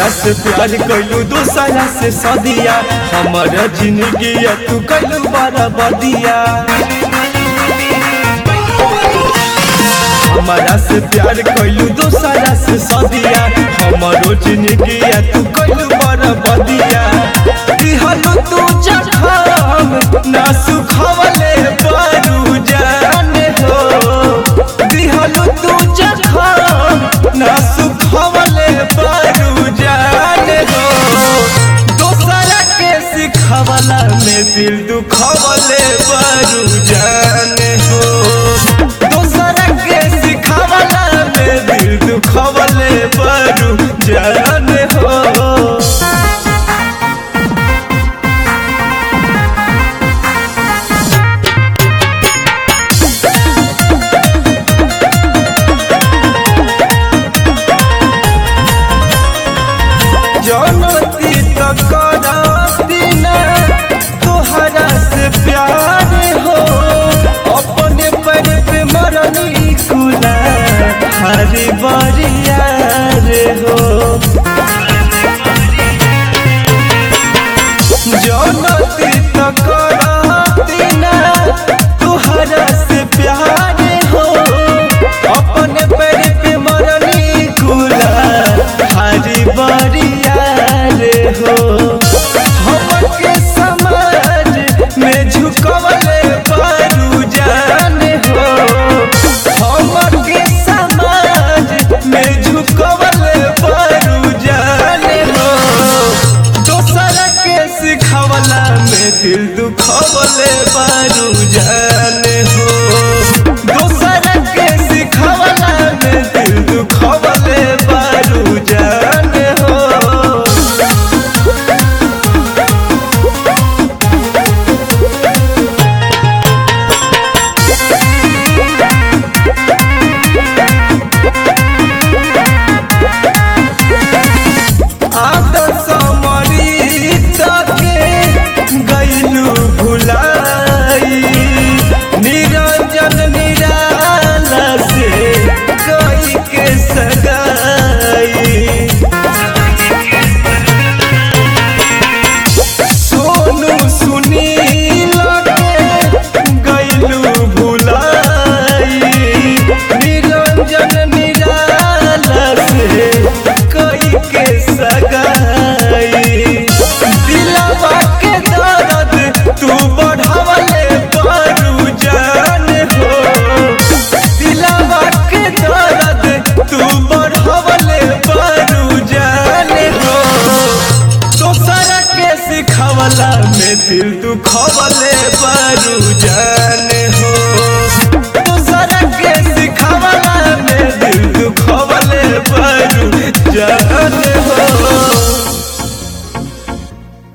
हमारा से प्यार कैलू दूसरा से सदिया हमारा जिंदगी तू कैलू बड़ा बदिया हमारा से प्यार कैलू दूसरा से सदिया हमारो जिंदगी तू कैलू बड़ा बदिया दिहलू तू जखम ना सुखवले बारू जाने हो दिहलू तू जखम ना सुखवले बारू जाने हो दोसरा के सिखवला में दिल दुखवले बारू जाने हो दोसरा के सिखवला में दिल दुखवले बारू जाने हो जनती तक बिना तोहरा से प्यार हो अपने पर पे मरनी कुला हरी बरिया रे हो जनती तक बिना तोहरा से प्यार हो अपने पर पे मरनी कुला हरी बरिया रे हो हमके समाज में झुकवले बारू जाने हो हमके समाज में झुकवले बारू जाने हो दोसरा के सिखवला में दिल दुखवले बारू जाने हो दोसरा के सिखवला में दिल दुखवले बारू जाने हो आदर्श मरीत के गैलू भुलाई निरंजन निराला से कई के सगाई सोनू सुनील के गैलू भुलाई निरंजन निराला से कई के सगाई दिलवा के दर्द तू बढ़ावले बारू जान हो दिलवा के दर्द तू बढ़ावले बारू जान हो दोसरा के सिखवला में दिल दुखवला